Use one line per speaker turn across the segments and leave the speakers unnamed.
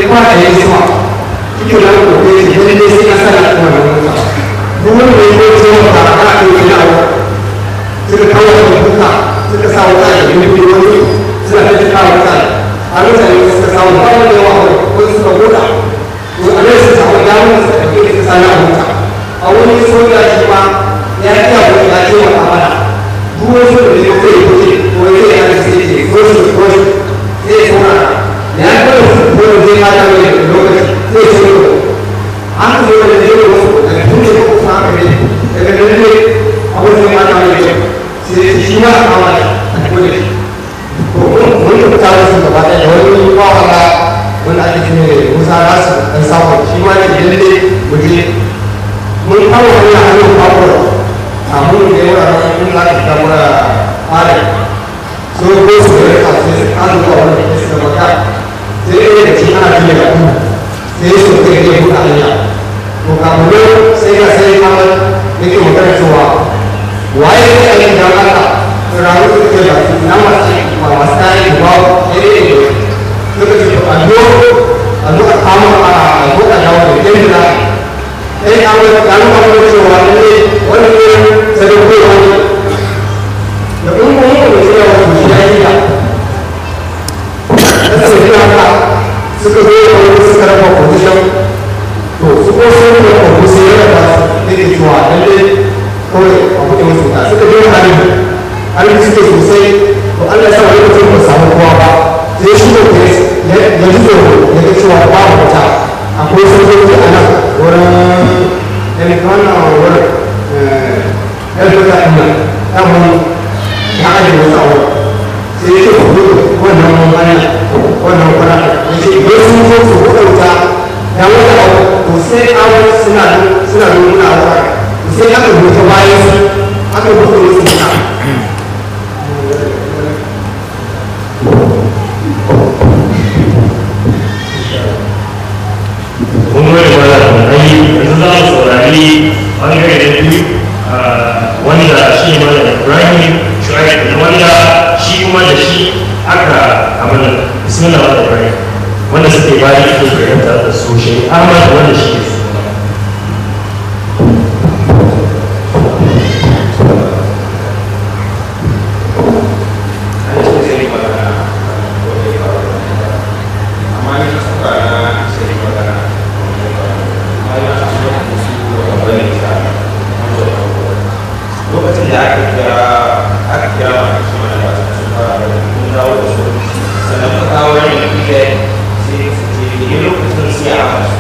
ba da ya zuwa kike da ko ko shi ne ne sai ka sa da kuma da mutum duk wanda ya yi ce wa ka ka ko ina wa suka kawo da kuka suka sa wuta da yin biyu wani suna ta kawo wuta a mutane suka samu ba wanda yawa ko suka buɗa to a nan su samu damar su ɗauke da sa na wuta a wani soja shi ma ya iya wani ya ce wa kamana duk wani soja da zai yi kuɗi ko ya yi yana sai ce ko shi ko shi zai saurara da ya kawai su ko zai ma da wani lokaci zai ce ko an ka zo da zai yi wasu daga tun da ko sa ka ne daga nan ne abin zai ma da wani sai shi ma a kama da a kuma da shi ko mun yi fita wasu gaba ɗaya da wani ba wanda wanda ake ce musa rasu dan samu shi ma ne lalle mu je mun kawo hanya hannun bakwai a mun da yawa ran in za ka fita mura fara so ko su da rika sai su an zuwa wani da suka baka sai ɗaya da cikin ana jiya da kuma sai su kai ke buɗe hanya to kafin sai ka sai kamar yake magana cewa waye ne a yin dan haka rayu su ke ba na masu ba masu kayan ba sai dai ne suka ce to a zo a zo a kama a zo a dawo da yadda za sai an ga an ga wani cewa lalle wani ne sadaukar wani da in kuma yi da cewa wani shi ya yi da da su yi haka suka zo da wani suka raba position to su ko sun da kwabu sai ya raba su da ke cewa lalle kawai a kuɗe musu ta suka je hali hali suke sosai to Allah ya sa wani mutum ba samu kowa ba sai shi da ke ya ji tsoro ya ga cewa babu wata akwai sojoji a nan wurin elektrona wurin yadda za a nan ɗan ya ajiye wasu abu sai ya ce ku gudu wannan hanya wannan kwana ya ce idan sun zo su buɗe wuta ya wata abu to sai an suna suna nuna a wata to sai aka buɗe bayan su aka buɗe wasu wuta
kun gode ba da ai yanzu za mu saurari bangare da biyu wanda shi ne mana ibrahim shu'aib da wanda shi kuma da shi aka abin da bismillah wa ibrahim wanda suke bayan ake fahimta da su shi ahmad wanda shi ne
lokacin da aka kira aka kira masu shi mana ba su fara da kun dawo da su sannan ka kawo wani da kuke sai su ce ne lokacin sai a masu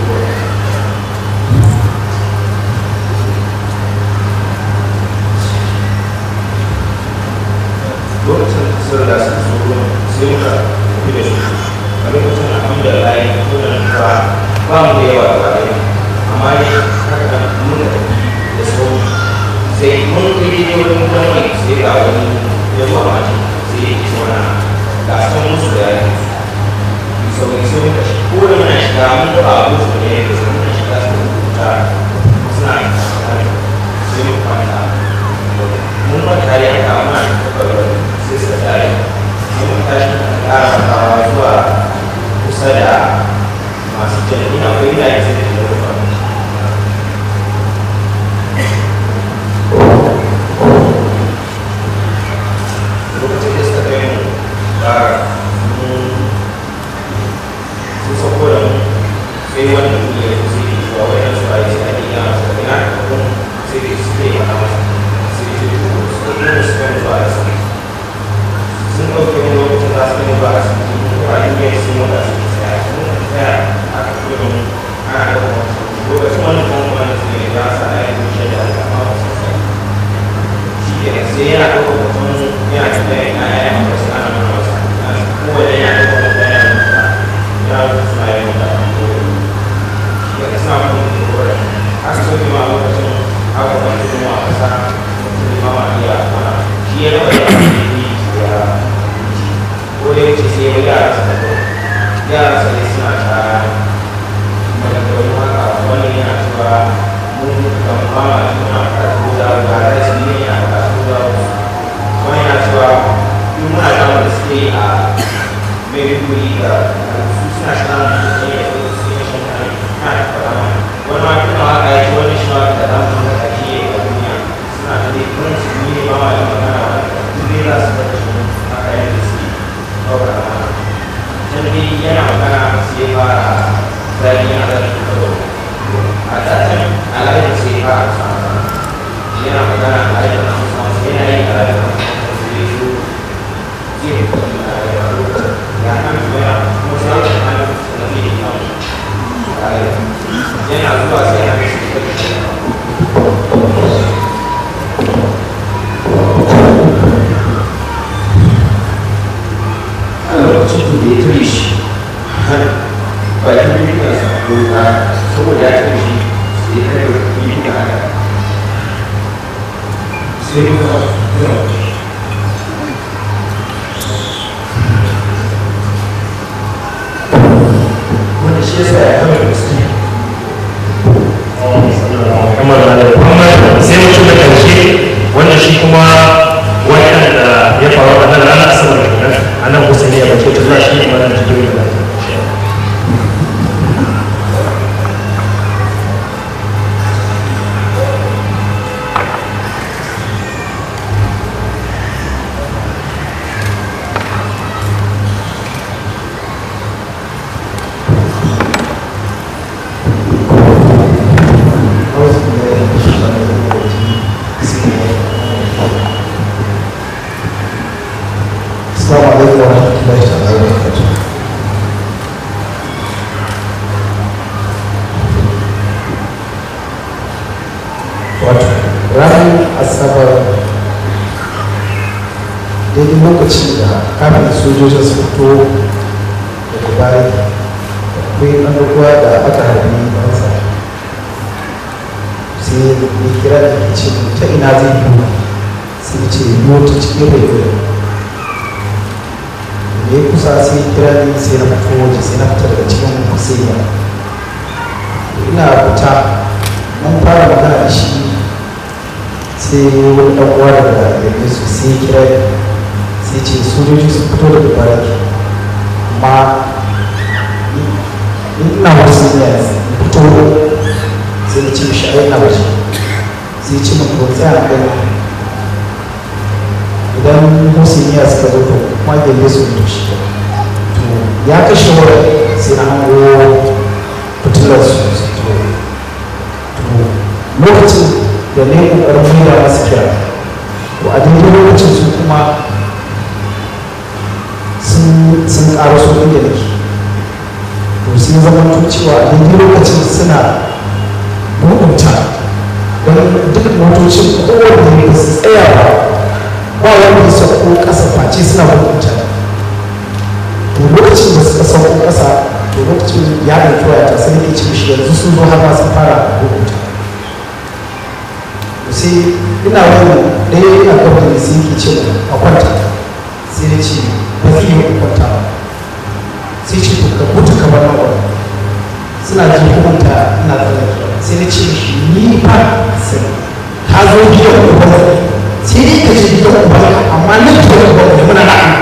lokacin sun da sun so sai muka tafi da su a lokacin alhamdulillah kuna nufa ba mu da yawa da ɗaya amma ne haka nan muka tafi da sauri sai mun kai ne wani mutane sai ga wani ya zuwa mace sai ya ce mana ga san musu da yayi sauri sai muka shi ko da muna shiga mun ga abu su ne da sai muka shiga su rubuta suna sai muka kwanta mun ma tare a kama na tabbatar sai suka tare sai mun tashi muka ƙara makawa zuwa kusa da masu jami'a akwai gidaje sai da ke rufa lokacin da suka kai mu ba sun sauko da mu sai wanda mu ya yi sai da zuwa wajen su ayi sai ake yana su ina da kuma sai da su ke mana masa sai da su ko su kai mu su kai mu zuwa asibiti sun ɗauke mu lokacin za su kai mu zuwa asibiti mun kuma yin yin sun mu da su tsaya mun ka tsaya aka kuma mu ana da kuma lokacin wani kuma wani su ne ya sa a yi shi da alƙama ba su sai shi ke sai yana ɗaukar mutum yana tambaya ina ya yi masa ana mana masa kowane yana ɗaukar mutum yana masa ya suna yi masa shi ke suna kuma da kowane aka so ne ma lokacin aka wani kuma a ƙasa mutum ne ma ma iya mana shi ya rawa da wani ne ya ko da yake sai ya yara sa da yara sa ne suna ta maganganu haka wani yana cewa mun kan mama suna karatu da ba da shi ne yana karatu da wani yana cewa in muna da wanda suke a maiduguri da su suna samun fara zai yana da karo a ɗaɗin alayin sai fara samu yana magana a alayin na musamman yana yin alayin na musamman sai ya shi zai fi kuma a alayin ya kan zuwa kuma sai ya kan da zai yi kawo yana zuwa sai ya shi a lokacin da ya tare shi bayan duniya sa doka saboda ya tare shi sai ya kare yi da haka sai ya kuma yawa wanda shi yasa ya kama da gaske
kamar da Muhammad sai mutum da karshe wanda shi kuma wannan da ya faru a nan ranar asabar kenan a nan kusa ne a bakin tuza shi ne mana da jibril da
السلام عليكم ورحمة الله تعالى وبركاته. Wato, ranar Asabar daidai lokacin da kafin sojojin su fito daga bayan akwai ɗan ruwa da aka harbi ɗansa sai ya kira da ke ce ta ina zai yi sai ya ce yi ta cikin rai da ya kusa sai ya kira ni sai na fito waje sai na fita daga cikin musayya ina fita mun fara magana da shi sai wani ɗan uwa daga yanzu su sai ya kira ni sai ce sojoji sun fito daga baraki amma ni ina wasu ne fito sai na ce mishi ai ina waje sai ce mun ko tsaya a gani idan musulmiya suka zo to kuma gelle su mutu shi to ya kashe wurin sai na hango fitilar su to lokacin da ne kokarin maida masu kira to a daidai lokacin su kuma sun ƙara su inda nake to sai zama to cewa a daidai lokacin suna buɗunta don duk motocin kowanne ba su tsaya ba ba wanda ya sauko ƙasa face suna hukunta to lokacin da suka sauko ƙasa to lokacin ya ɗauki wayata sai nake ce mishi yanzu sun zo har ma sun fara hukunta to sai ina wani ɗaya ina gaba da sai yake ce a kwanta sai na ce ba zai yi kwanta ba sai ce to ka mutu ka bar nan suna ji hukunta ina tsallake sai na ce mishi ni fa sai ka zo gidan ubangi sai dai ka ce gidan ubangi amma nan gidan ubangi da muna na'a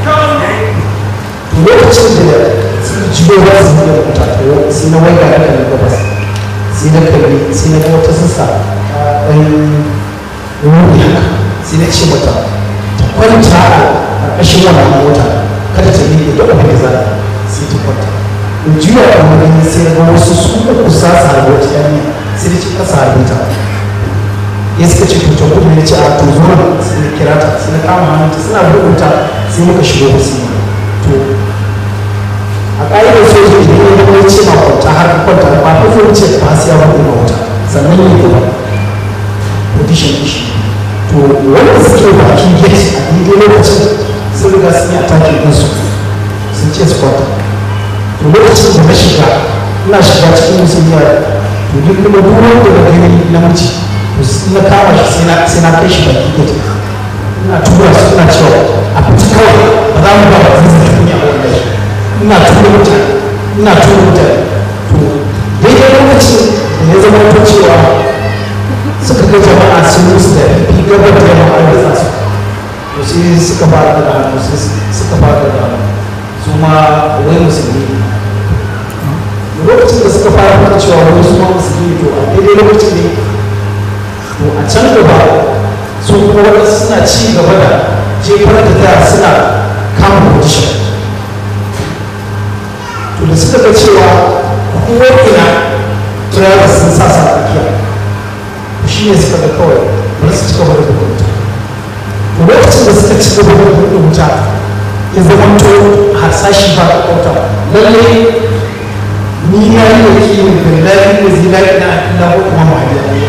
to lokacin da suka jiyo ba su da wuta to sai na waiga da kan gabas sai na kalli sai na ga wata sassa ɗan ruhi haka sai na ce mata ta kwanta a ƙarƙashin wannan mota kada ta yi da abin da za ta sai ta kwanta in jiya a wani sai na ga wasu su uku sa su harbi wata yarinya sai da ce kasa harbi ta ya suka ce to kudu ne ce a to zo nan sai na kira ta sai na kama hannunta suna bugunta sai muka shigo da su to a ƙa'idar soja idan ya zama ya ce ma kwanta har ka kwanta ba ta zo ce ba sai ya buɗe ma wuta sannan ya gaba position ishi to wanda suke bakin gate a daidai lokacin sun riga sun yi attacking ɗinsu sun ce su kwanta to lokacin da na shiga ina shiga cikin musulmiya to duk kuma duk wanda na gani namiji to na kama shi sai na sai na kai shi baki gate ina tura su ina cewa a fita kawai ba za mu ba ba zan zai kunya a wannan ina tura mutane ina tura mutane to daidai lokacin da ya zama ta cewa suka ga jama'a sun musu da fi gabar da yamma an ritsa su to sai suka fara da hannu sai suka fara da hannu su ma wai musulmi lokacin da suka fara fata cewa wani su ma musulmi to a daidai lokacin ne to a can gaba su kuma waɗansu suna ci gaba da jefar da ta suna kama position to da da suka ga cewa ko'ina drivers sun sa sa tsakiya shi ne suka ga kawai bari su cika wani buɗe wuta to lokacin da suka cika wani buɗe wuta ya zama to harsashi ba da kauta lalle ni na yi da kiwon da lalai da zinari na na kuma mahajiyar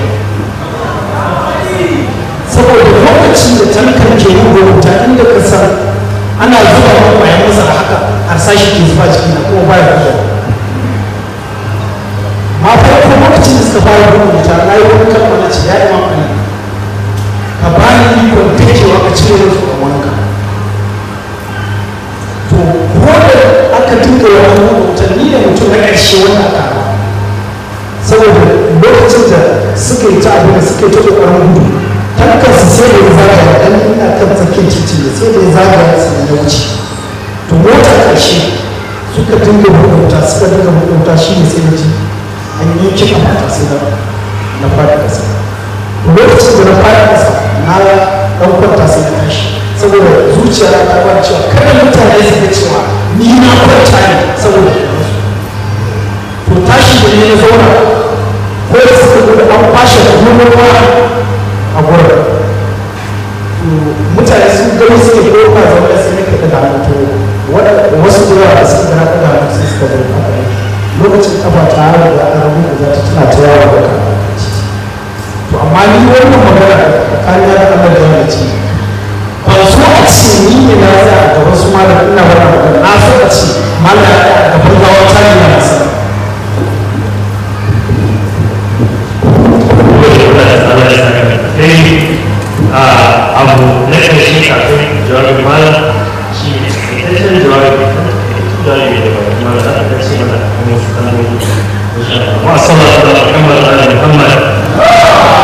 saboda lokacin da tankan ke yin wuta inda ka san ana zuba wa bayan masa haka harsashi ke zuba ciki na kuma baya zuwa ma farko lokacin da suka fara rubuta na yi wani kalma na ce ya yi mamani ka ba ni ikon takewa ka cire musu a wanka to ko da aka dinga wani rubuta ni da mutum na ƙarshe wanda aka ba saboda lokacin da suka yi ta abin da suka yi ta ƙoƙarin gudu tankan su sai da ya zagaya dan ina kan tsakiyar titi ne sai da ya zagaya su da wuce to mota ƙarshe suka dinga rubuta suka dinga rubuta shi ne sai na ji an yi kiɗa mata sai na na fara ƙasa lokacin da na fara ƙasa na ɗan kwanta sai na tashi saboda zuciya na ta fara cewa kada mutane su ga cewa ni na kwanta ne saboda to tashi da ne na zauna ko da suka gudu an kwashe da gudu a gurin to mutane sun gani suke ko ba zaune sai ne ka da hannu to wasu da yawa da suka gana da hannu sai suka zo haka lokacin kafa ta har da an rabu da za ta tana ta yawa da kan to amma ni wannan magana da kariya da Allah da yana ce ban so a ce ni ne na tsaya a gaban su malam ina wannan magana na so a ce malam ya tsaya a gaban gawa ta ne na sa
abu na ƙarshe kafin jawabin malam shi ne takaitaccen jawabin jawabi da bayan malam za a ƙarshe mana kuma su kalmomi wa sallallahu alaihi muhammad ala muhammad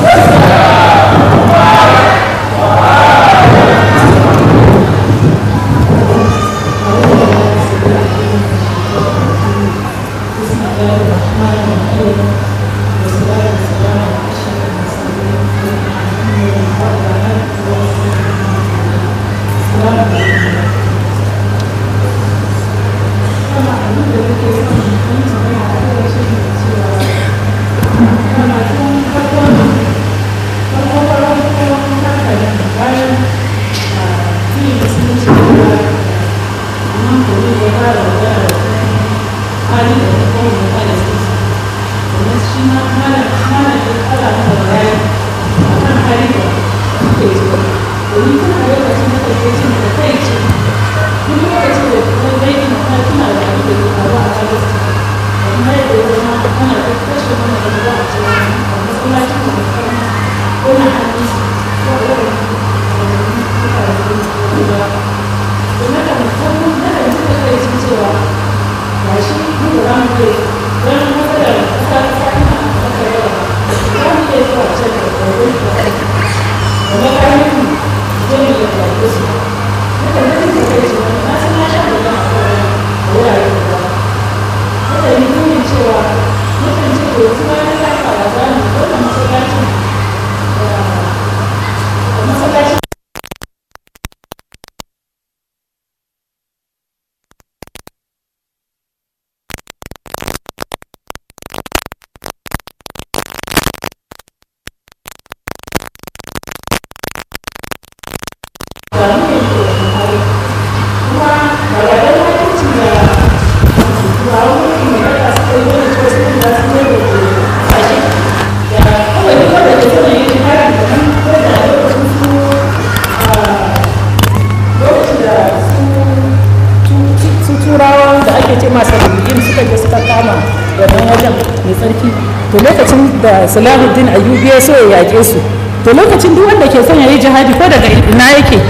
turawan da ake ce masa yin suka je suka kama wannan wajen mai tsarki to lokacin da salahuddin ayyubi ya so ya yaƙe su to lokacin duk wanda ke son ya yi jihadi ko daga ina yake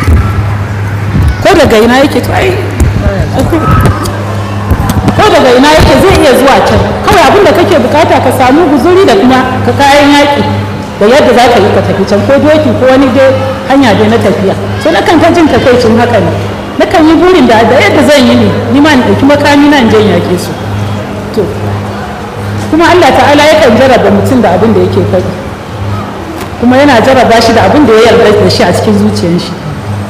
ko daga ina yake to ai ko daga ina yake zai iya zuwa can kawai abin da kake bukata ka samu guzuri da kuma ka kayan yaƙi da yadda za ka yi ka tafi can ko doki ko wani dai hanya dai na tafiya so na kan jin takaicin haka ne na kan yi burin da da yadda zan yi ne ni ma in ɗauki makami na in je in yaƙe su to kuma Allah ta'ala yakan jarraba mutum da abin da yake faɗi kuma yana jarraba shi da abin da ya yarda da shi a cikin zuciyar shi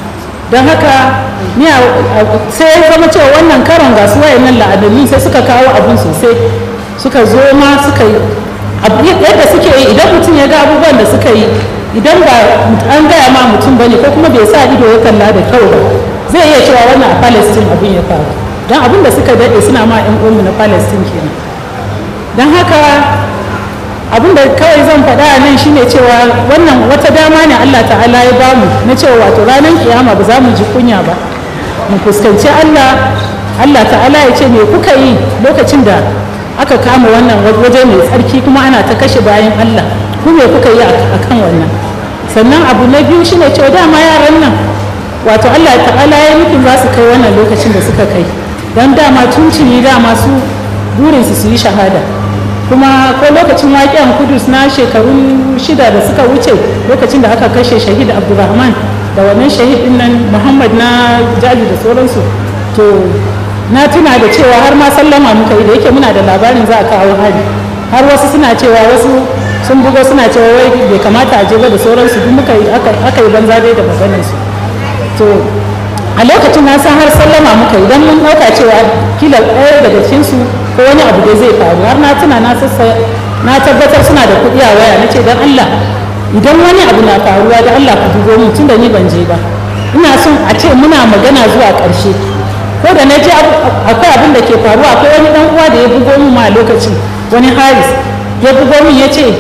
don haka ni sai ya zama cewa wannan karon ga su wayannan la'adanni sai suka kawo abin sosai suka zo ma suka yi yadda suke yi idan mutum ya ga abubuwan da suka yi idan ba an gaya ma mutum bane ko kuma bai sa ido ya kalla da kyau ba zai iya cewa wannan a palestine abin ya faru don abin da suka daɗe suna ma 'yan uwanmu na palestine kenan don haka abin da kawai zan faɗa a nan shine cewa wannan wata dama ne allah ta'ala ya bamu na cewa wato ranar kiyama ba za mu ji kunya ba mu fuskanci allah allah ta'ala ya ce me kuka yi lokacin da aka kama wannan waje mai tsarki kuma ana ta kashe bayan allah ku me kuka yi a kan wannan sannan abu na biyu shine cewa dama yaran nan wato allah ta'ala ya nufin za su kai wannan lokacin da suka kai don dama tuntuni dama su burinsu su yi shahada kuma ko lokacin waƙen kudus na shekaru shida da suka wuce lokacin da aka kashe shahid abdulrahman da wannan shahid din nan muhammad na jaji da sauransu to na tuna da cewa har ma sallama muka yi da yake muna da labarin za a kawo hari har wasu suna cewa wasu sun bugo suna cewa wai bai kamata a je ba da sauransu duk muka yi aka yi banza dai da maganarsu to a lokacin na san har sallama muka idan mun ɗauka cewa kila ɗaya daga cikinsu ko wani abu da zai faru har na tuna na sassa na tabbatar suna da kuɗi a waya na ce don Allah idan wani abu na faruwa da Allah ku dubo mun tunda ni ban je ba ina son a ce muna magana zuwa ƙarshe ko da na je akwai abin da ke faruwa akwai wani ɗan uwa da ya bugo min ma a lokacin wani Haris ya bugo min ya ce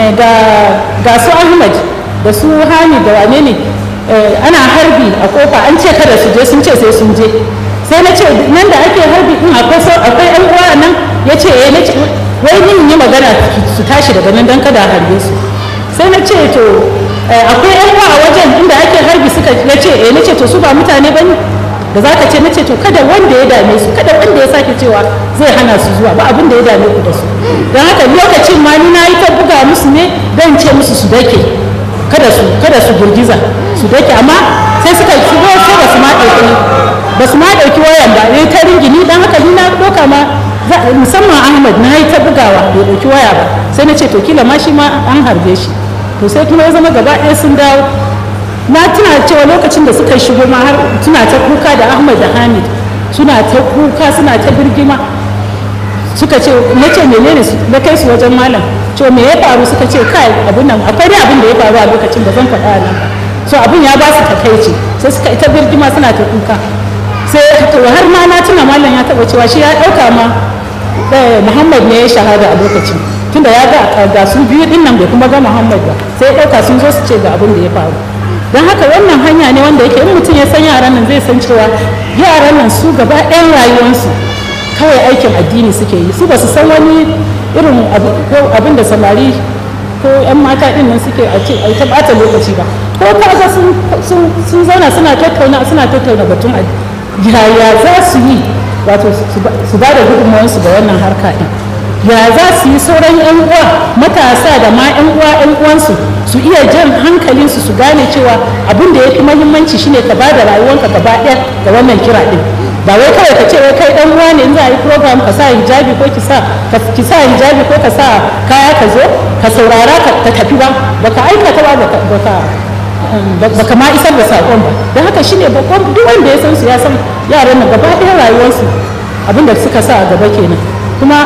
ga su Ahmad da su Hamid da wane ne ana harbi a kofa an ce kada su je sun ce sai sun je sai na ce nan da ake harbi din akwai akwai yan uwa nan ya ce eh nace wai ni yi magana su tashi daga nan dan kada a harbe su sai na ce to akwai yan uwa a wajen inda ake harbi suka ya ce eh nace to su ba mutane bane da za ka ce nace to kada wanda ya dame su kada wanda ya sake cewa zai hana su zuwa ba abin da ya dame ku da su don haka lokacin ma ni na yi ta buga musu ne don ce musu su dake kada su kada su girgiza su dake amma sai suka shigo sai ba su ma ɗauki ba su ma ɗauki wayan ba ne ta ringini dan haka ni na ɗauka ma musamman ahmad na yi ta bugawa bai ɗauki waya ba sai na ce to kila ma shi ma an harbe shi to sai kuma ya zama gaba ɗaya sun dawo na tuna cewa lokacin da suka shigo ma har suna ta kuka da ahmad da hamid suna ta kuka suna ta birgima suka ce na ce menene na kai su wajen malam to me ya faru suka ce kai abin nan akwai dai abin da ya faru a lokacin da zan faɗa nan so abin ya ba su takaici sai suka ita birgima suna ta kuka sai to har ma na tuna malam ya taɓa cewa shi ya ɗauka ma muhammad ne ya shahada a lokacin tunda ya ga ga su biyu din nan bai kuma ga muhammad ba sai ya ɗauka sun zo su ce ga abin da ya faru don haka wannan hanya ne wanda yake in mutum ya san yaran nan zai san cewa yaran nan su gaba ɗayan rayuwarsu kawai aikin addini suke yi su ba su san wani irin abin da samari ko 'yan mata ɗin nan suke a ce ta ɓata lokaci ba ko kaga sun zauna suna tattauna suna tattauna batun yaya za su yi wato su ba da gudunmawarsu ga wannan harka ɗin ya za su yi sauran 'yan uwa matasa da ma 'yan uwa 'yan uwansu su iya jan hankalinsu su gane cewa abin da ya fi mahimmanci shine ka ba da rayuwanka gaba ɗaya ga wannan kira ɗin ba wai kawai ka ce wai kai dan uwa ne in za a yi program ka sa hijabi ko ki sa ki sa hijabi ko ka sa kaya ka zo ka saurara ka tafi ba baka aikata ba baka baka ma isar da sakon ba don haka shine babban duk wanda ya san su ya san yaran nan gaba ɗaya rayuwarsu abin da suka sa a gaba kenan kuma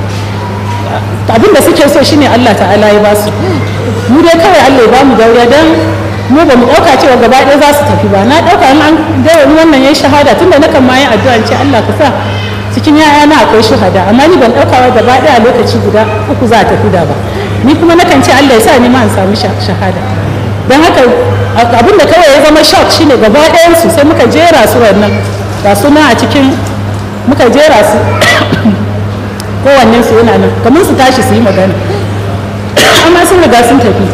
abin da suke so shine Allah ta'ala ya ba su mu dai kawai Allah ya ba mu dauriya dan mu ba mu ɗauka cewa gaba ɗaya za su tafi ba na ɗauka in an gaya wannan ya shahada tunda na kan ma yin addu'a ce Allah ka sa cikin yaya na akwai shahada amma ni ban ɗauka wa gaba ɗaya lokaci guda uku za a tafi da ba ni kuma na kan ce Allah ya sa ni ma in samu shahada don haka abin da kawai ya zama shock shine gaba ɗayan su sai muka jera su wannan ga su nan a cikin muka jera su kowannen su yana nan kamar su tashi su yi magana amma sun riga sun tafi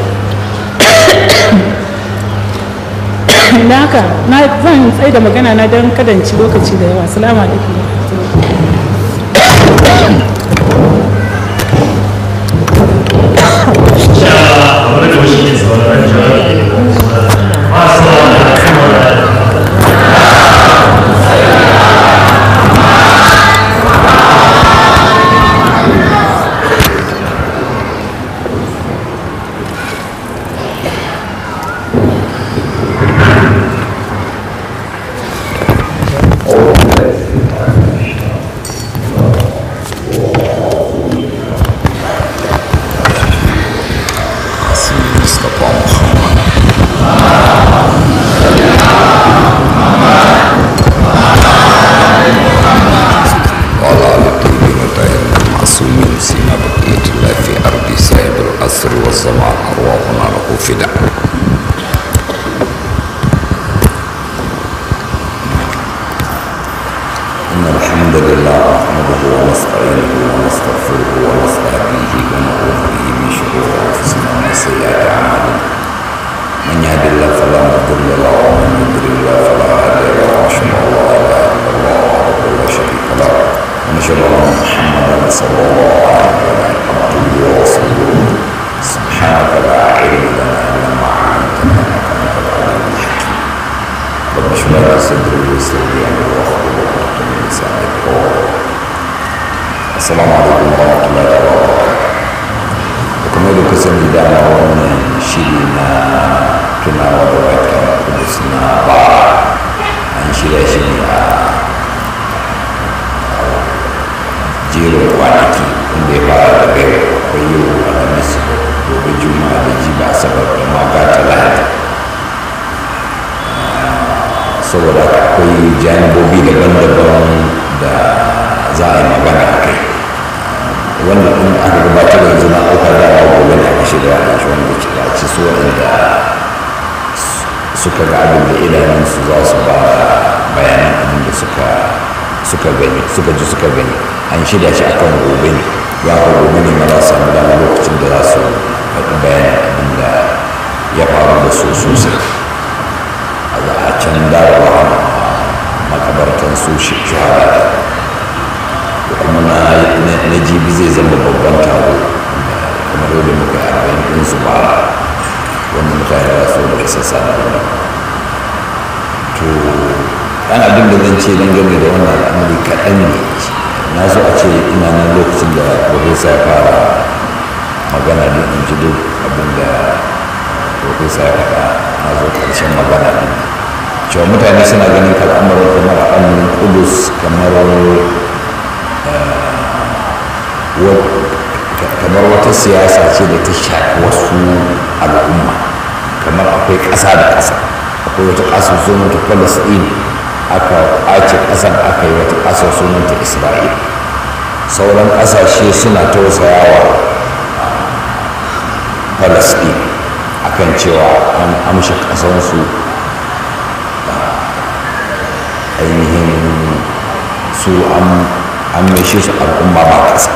na haka na zan tsaye da magana na don kadanci lokaci da yawa salamu alaikum
لله نحمده ونستعينه ونستغفره ونستهديه ونعوذ به من شرور انفسنا ومن سيئات اعمالنا من يهد الله فلا مضل له ومن يضلل له فلا هادي له واشهد ان لا اله الا الله وحده لا شريك له ونشهد ان محمدا صلى الله عليه وسلم عبده ورسوله سبحانك لا علم لنا الا ما علمتنا انك انت العليم الحكيم رب اشرح لي صدري ويسر لي امري واحلل عقدة من لساني يفقهوا السلام عليكم ورحمه الله وبركاته kuma da kusan dama wannan shiri na tunawa da wata kudus na ba an shirya shi ne a jerin kwanaki inda ya fara da bai akwai yau alhamis gobe juma'a da jiba asabar da maga talata saboda akwai janibobi daban-daban da za a yi magana a kai wannan in aka gabatar yanzu na ɗauka da ya gobe ne aka shirya a shi wanda ke da ci su waɗanda suka ga abin da idanunsu za su ba bayanan abin da suka suka gani suka ji suka gani an shirya shi akan gobe ne ya ka gobe ne ma za su samu dama lokacin da za su faɗi bayanan abin da ya faru da su sosai a can dawowa makabartan su shahada kuma na jibi zai zama babban taro kuma dole muka yi arba'in ɗin su ba wanda mutane za su daga sassa da wani to ɗan abin da zan ce dangane da wannan al'amari kaɗan ne na so a ce ina nan lokacin da profesa ya fara magana din in ji duk abin da profesa ya faɗa na zo ƙarshen magana din cewa mutane suna ganin al'amarin kamar al'amarin kudus kamar kamar wata siyasa ce da ta shafi wasu al'umma kamar akwai ƙasa da ƙasa akwai wata ƙasa sunanta palestine aka ƙwace ƙasar aka yi wata ƙasa sunanta isra'il sauran ƙasashe suna tausayawa palestine akan cewa an amshi ƙasansu ainihin su an maishe su al'umma ba ƙasa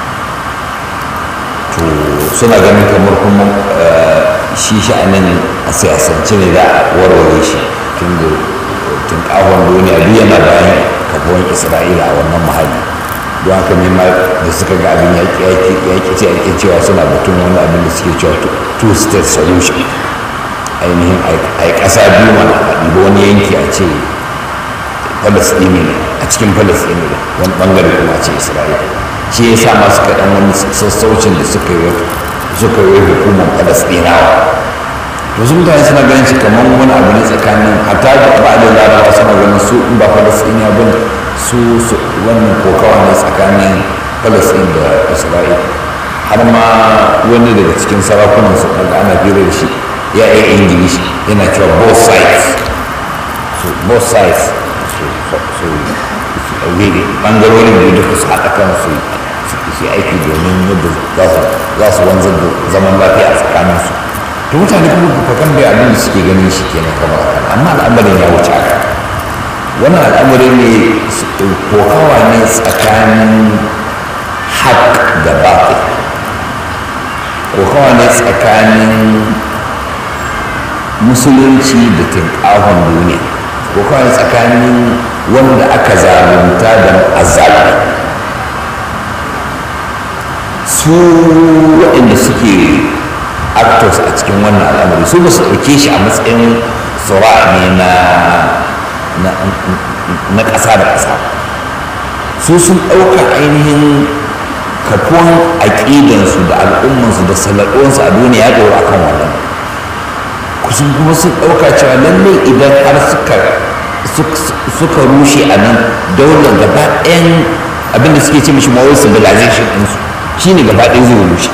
to suna ganin kamar kuma shi sha'anin a siyasance ne da warware shi tun da tun kawon duniya duk yana bayan kafuwan isra'ila a wannan mahalli don haka ne ma da suka ga abin yaƙi ce ake cewa suna batun wani abin da suke cewa two state solution ainihin a ƙasa biyu mana a ɗiba wani yanki a ce falastini ne a cikin falastini ne wani ɓangare kuma a ce isra'ila shi ya sa masu kaɗan wani sassaucin da suka yi suka yi hukumar falastinawa to su mutane suna ganin shi kamar wani abu ne tsakanin hatta da ba da larabawa suna ganin su in ba falastina ba su wannan kokawa ne tsakanin falastin da isra'ila har ma wani daga cikin sarakunan su daga ana fira da shi ya yi ingilishi yana cewa both sides so both sides so bangarorin da duka su haɗa kansu su aiki domin yadda za su wanzar da zaman lafiya a tsakaninsu to mutane kuma fakan bai abin da suke ganin shi kenan kamar haka amma al'amarin ya wuce haka wani al'amari ne kokawa ne tsakanin haƙ da baƙi kokawa ne tsakanin musulunci da tinƙahon duniya kokawa ne tsakanin wanda aka zalunta da azabi su waɗanda suke actors a cikin wannan al'amari su ba su ɗauke shi a matsayin tsura ne na ƙasa da ƙasa su sun ɗauka ainihin kafuwan aƙidansu da al'ummansu da salaɗuwansu a duniya ya ɗora kan wannan kusan kuma sun ɗauka cewa lallai idan har suka suka rushe a nan daular gaba ɗayan abinda suke ce mishi mawai civilization ɗinsu shi ne gaba ɗaya zai rushe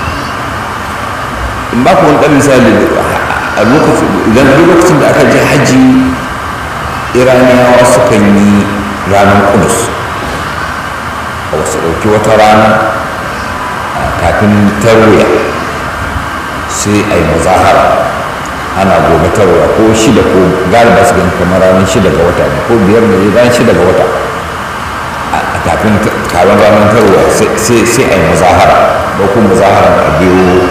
in ba ku wani ɗan misali a lokacin idan lokacin da aka je hajji iraniyawa sukan yi ranar kudus a wasu ɗauki wata rana kafin tarwiya sai a yi mazahara ana gobe tarwiya ko shida ko galiba su gani kamar ranar shida ga wata ne ko biyar da ranar shida ga wata a kafin taron ranar tarwa sai a yi mazahara ɗauko mazahara a biyo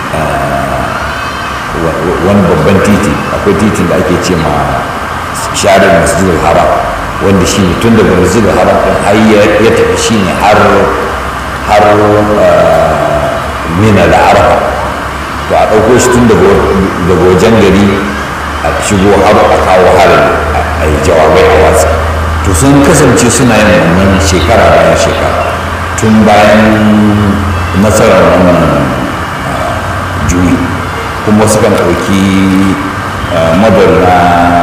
wani babban titi akwai titin da ake ce ma sharin masjidul haram wanda shi ne tun daga masjidul haram ɗin har ya tafi shi ne har har mina da arafa to a ɗauko shi tun daga wajen gari a shigo har a kawo harin a yi jawabai a watsa to sun kasance suna yin wannan shekara bayan shekara tun bayan nasarar wannan juyi kuma sukan ɗauki madar na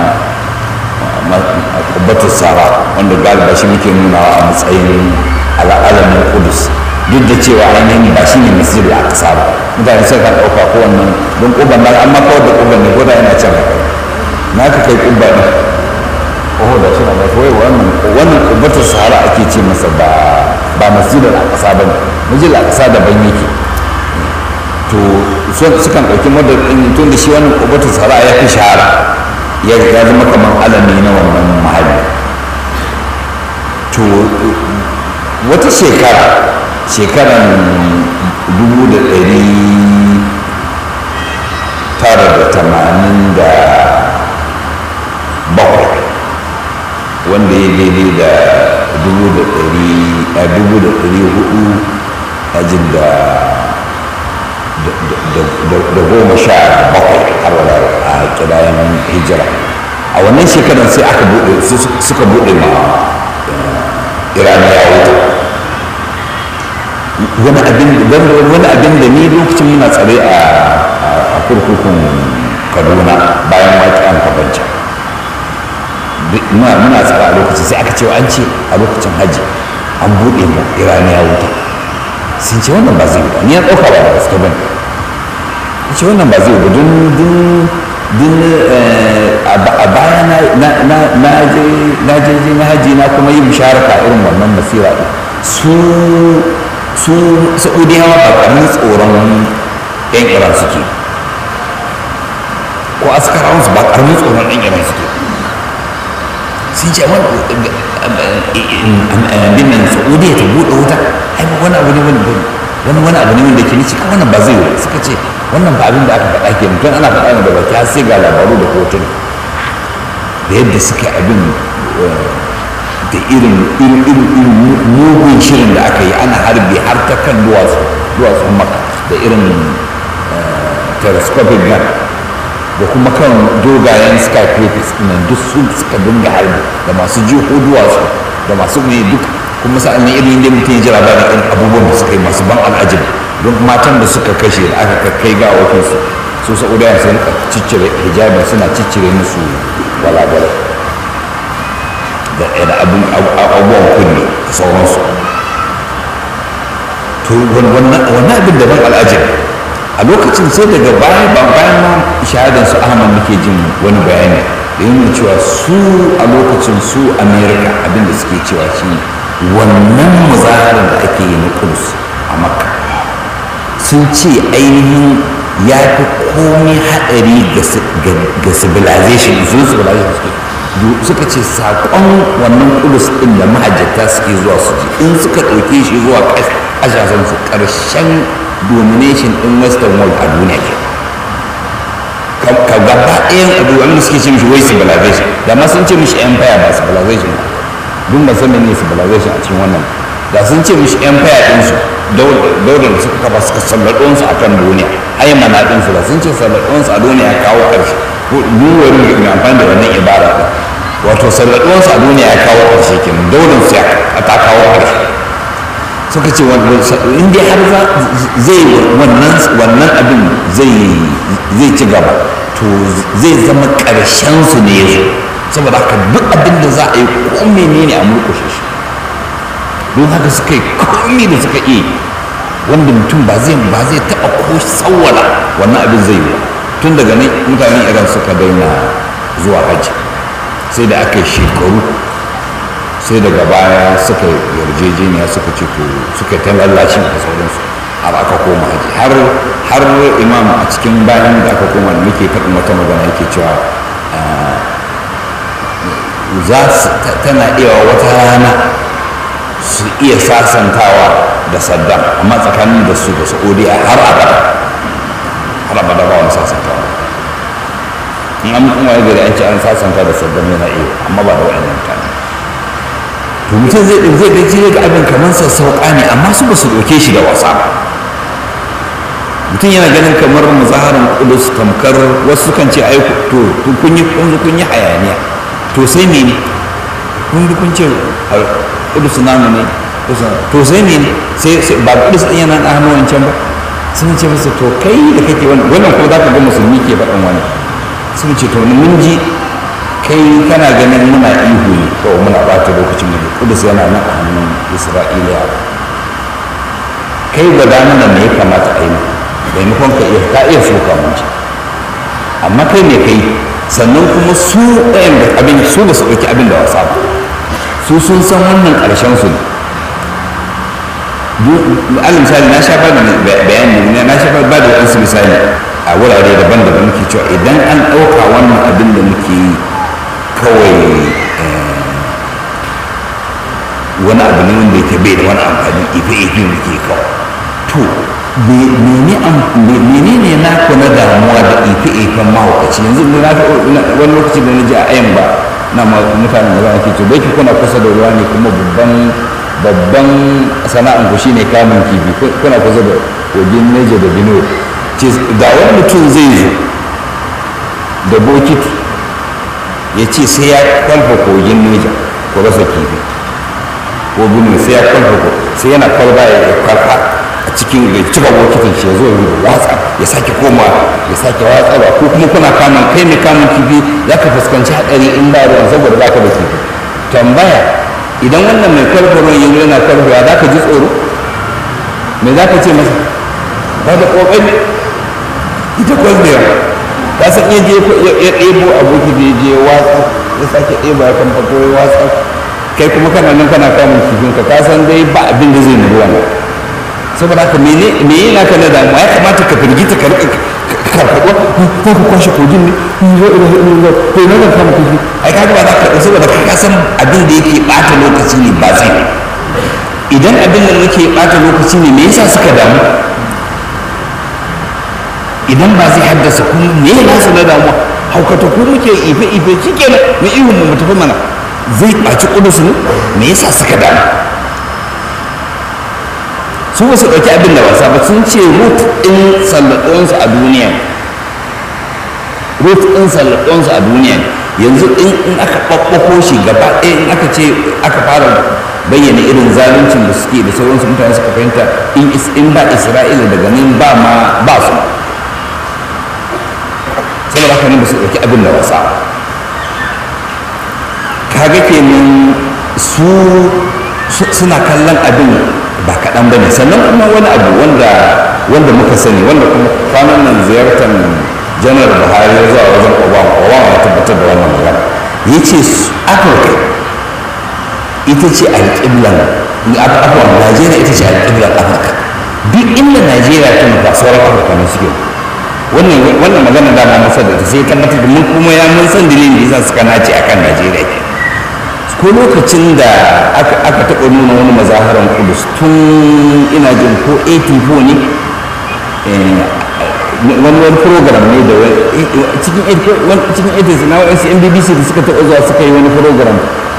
kubbatar sara wanda galiba shi muke nunawa a matsayin al'alamin kudus duk da cewa ainihin ba shi ne masjid a ƙasa ba mutane sai kan ɗauka ko wannan don ƙuban nan amma kawai da ƙuban ne ko da yana can na ka kai ƙubba ne oh da shi na da kawai wannan wannan ƙubbatar sahara ake ce masa ba ba masjid a ƙasa ba ne masjid a ƙasa daban yake to sukan ɗauki madar ɗin tun da shi wannan ƙubbatar sahara ya fi shahara ya zama kamar alami na wannan mahalli to wata shekara shekaran dubu da ɗari tara da tamanin da bakwai wanda ya daidai da dubu da ɗari a dubu da ɗari hudu a jin da da goma sha bakwai har wala a kidayen hijira a wannan shekarar sai aka buɗe suka buɗe ma iraniya wuta wani abin wani abin da ni lokacin muna tsare a kurkukun kaduna bayan waƙiyan kabancan muna tsare a lokacin sai aka cewa an ce a lokacin hajji an buɗe mu iraniya wuta sun ce wannan ba zai ba ni ya ɗauka ba da gaske ba ne ce wannan ba zai ba don don a baya na je na haji na kuma yi musharaka irin wannan masira ɗin su su saudiyawa ba ƙaramin tsoron yan iran suke ko askarawan su ba ƙaramin tsoron yan iran suke sun ce abin saudiya ta buɗe wuta ai wani abu ne wani wani wani abu ne wanda ke nici wannan ba zai yi suka ce wannan ba abin da aka faɗa ke mutum ana faɗa ne da baki har sai ga labaru da hotuna da yadda suka yi abin da irin irin irin mugun shirin da aka yi ana harbi har ta kan duwatsu duwatsun maka da irin telescopic gun da kuma kan dogayen skyscrapers nan duk su suka dinga harbi da masu jiho duwatsu da masu mai duk kuma sa'an nan irin yadda mutum ya ji labarin irin abubuwan da suka yi masu ban al'ajin don matan da suka kashe da aka kai ga wakinsu su sa'udawa sun ciccire hijabi suna ciccire musu walagwalai da abubuwan kunne da sauransu to wannan abin da ban al'ajin a lokacin sai daga bayan bayan ma shahadan su ahmad muke jin wani bayani da yin cewa su a lokacin su america abin da suke cewa shi wannan muzaharar da ake yi na kudus a makka sun ce ainihin ya fi komai haɗari ga civilization sun civilization suke suka ce saƙon wannan kudus ɗin da mahajjata suke zuwa su ji in suka ɗauke shi zuwa ƙasashen su ƙarshen domination ɗin western world a duniya ke ka gaba ɗayan abu wanda suke ce mishi wai civilization da ma sun ce mishi empire ba civilization ba duk ba san ne civilization a cikin wannan da sun ce mishi empire ɗinsu daular da suka kafa suka sallaɗonsu a kan duniya ai mana ɗinsu da sun ce sallaɗonsu a duniya ya kawo ƙarshe duwar mai amfani da wannan ibara ɗin wato sallaɗonsu a duniya ya kawo ƙarshe kenan daular su ya ta kawo ƙarshe suka ce in dai har zai wannan abin zai ci gaba to zai zama ƙarshen su ne ya saboda haka duk abin da za a yi ko menene a murƙushe shi don haka suka yi komi da suka iya wanda mutum ba zai ba zai taɓa ko tsawwala wannan abin zai yi tun daga nan mutanen iran suka daina zuwa hajji sai da aka yi shekaru sai daga baya suka yarjejeniya suka ce to suka ta lallashi da sauransu har aka koma haji har har imam a cikin bayan da aka koma da muke faɗin wata magana yake cewa za su tana iya wata rana su iya sasantawa da saddam amma tsakanin da su da saudiya har abada har abada ba wani sasantawa in an kuma ya gari an ce an sasanta da saddam yana iya amma ba da wa'annan mutane to mutum zai zai ga zai ga abin kamar sassauƙa ne amma su ba su ɗauke shi da wasa ba mutum yana ganin kamar muzaharin kudus tamkar wasu kan ce ai to to kun yi kun kun yi hayaniya to sai me ne kun bi kun ce kudus namu ne to sai me ne sai ba kudus ɗin yana da hannu wancan ba sun ce masa to kai da kake wannan wannan kuma za ka ga musulmi ke faɗin wani sun ce to mun ji kai kana ganin muna ihu ne kawai muna ɓata lokacin mu kudus yana nan a hannun isra'ila kai gwada mana me ya kamata a yi maimakon ka iya ka iya soka mun ci amma kai ne kai sannan kuma su ɗayan da abin su ba su ɗauki abin da wasa ba su sun san wannan ƙarshen su ne alal misali na sha ba da bayani na sha ba da wasu misali a wurare daban-daban muke cewa idan an ɗauka wannan abin da muke yi kawai wani abu ne wanda yake bai da wani amfani ife-ife muke kawai to menene na ku na damuwa da ife-ifen mahaukaci yanzu wani lokaci da na ji a ayan ba na mutanen da za a ce bai kuna kusa da ruwa ne kuma babban babban sana'an ku shine kamun kifi kuna kusa da kogin neja da bino da wani mutum zai zo da bokiti ya ce sai ya kwalfa kogin neja ko rasa kifi ko bino sai ya kwalfa ko sai yana kwalba ya kwalfa a cikin da cika bokitin shi ya zo ya watsa ya sake koma ya sake watsarwa ko kuma kuna kamun kai mai kamun kifi za ka fuskanci haɗari in ba ruwan saboda ba ka da kifi tambaya idan wannan mai kwalfarwa yanzu yana kwalfarwa za ka ji tsoro me za ka ce masa ba da ƙoƙari ita kwalfarwa ta san iya je ya ɗebo aboki da ya je watsa ya sake ɗebo ya kan fato ya watsa kai kuma kana nan kana kamun kifinka ka san dai ba abin da zai nuna wannan saboda haka me me yana ka na damuwa ya kamata ka firgita ka rika karfaɗuwa ko ka kwashe kogin ne ko ina ko ina zan kama kogi ai ka ba za ka ɗau saboda ka san abin da yake ɓata lokaci ne ba zai idan abin da yake ɓata lokaci ne me yasa suka damu idan ba zai haddasa kuma me ya nasu na damuwa haukata ko muke ife ife shi kenan mu ihun mu tafi mana zai ɓaci ƙudus ne me yasa suka damu su ba su ɗauki abin da wasa ba sun ce rut ɗin sallaɗonsu a duniya rut ɗin sallaɗonsu a duniya yanzu in aka ɓaɓɓako shi gaba ɗaya in aka ce aka fara bayyana irin zaluncin da suke da sauransu mutane suka fahimta in ba isra'ila daga nan ba ma ba su saboda haka ne ba su ɗauki abin da wasa kaga kenan su suna kallon abin ba kaɗan ba ne sannan kuma wani abu wanda wanda muka sani wanda kuma kwanan nan ziyartar janar buhari ya zuwa wajen obama obama ya tabbatar da wannan magana ya ce afirka ita ce alƙiblan afirka najeriya ita ce alƙiblan afirka duk inda najeriya ta nufa sauran afirka ne suke wannan wannan magana da na masa da sai tabbatar da mun kuma ya mun san dalilin da yasa suka nace akan najeriya ke ko lokacin da aka taɓa nuna wani mazaharan kudus tun ina jin ko 84 ne wani wani program ne da cikin cikin 80s na wasu mbbc da suka taɓa zuwa suka yi wani program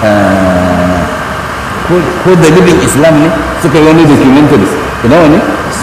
ko da libin islam ne suka yi wani documentary ina wani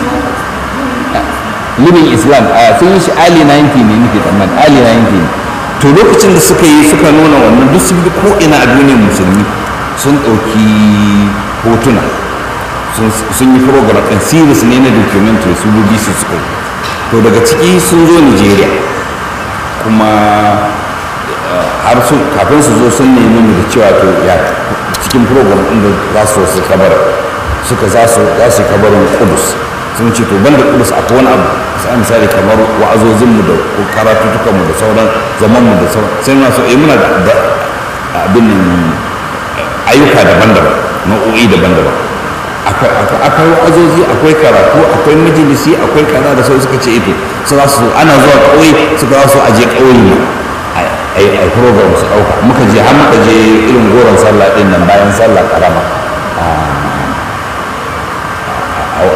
libin islam a sun yi shi ali 90 ne nake tsammani ali 90 ne to lokacin da suka yi suka nuna wannan duk sun bi ko ina a duniyar musulmi sun ɗauki hotuna sun yi program ɗin series ne na documentary su bbc suka yi to daga ciki sun zo nigeria kuma har su kafin su zo sun nemi mu da cewa to ya cikin program ɗin da za su su kabar suka za su za su kabarin kudus sun ce to banda kudus akwai wani abu sai misali kamar wa'azozinmu da karatutukanmu da sauran zamanmu da sauran sai muna so eh muna da abin ayyuka daban-daban nau'o'i daban-daban akwai wa'azozi akwai karatu akwai majalisi akwai kaza da sau suka ce ito su za su ana zuwa ƙauye suka za su aje ƙauye ne a yi program su ɗauka muka je har muka je irin goron sallah ɗin nan bayan sallah karama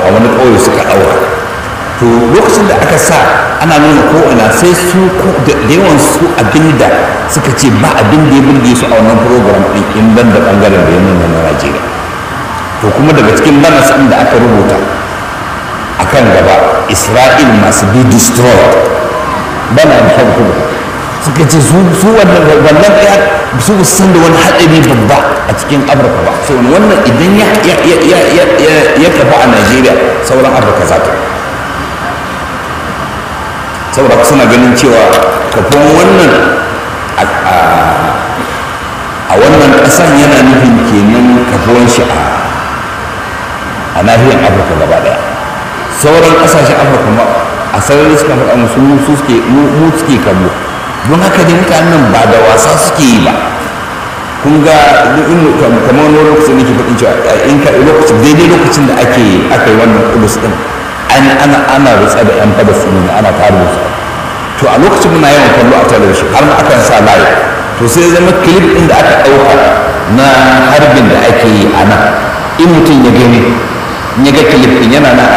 a wani ƙauye suka ɗaura to lokacin da aka sa ana nuna ko'ina sai su da yawan su abinda suka ce ba abin da ya burge su a wannan program ɗin in ban da ɓangaren da ya nuna na najeriya to kuma daga cikin banas ɗin da aka rubuta a kan gaba isra'il masu be destroyed bana da rubuta suka ce su wannan wannan ɗaya su san da wani haɗari babba a cikin afirka ba so wannan idan ya kafa a najeriya sauran afirka za ta saboda suna ganin cewa kafin wannan a wannan ƙasan yana nufin kenan kafuwan shi a nahiyar afirka gaba ɗaya sauran ƙasashen afirka ma a sarari suka faɗa musu mu suke mu suke kallo don haka ne mutanen ba da wasa suke yi ba kun ga kamar wani lokacin da ke faɗin cewa in ka lokacin daidai lokacin da ake aka yi wannan kudus din ana ana rutsa da yan fada sunu ana tare da su to a lokacin muna yawan kallo a talabishin har ma akan sa layi to sai zama clip din da aka ɗauka na harbin da ake yi a nan in mutum ya gani in ya ga clip din yana na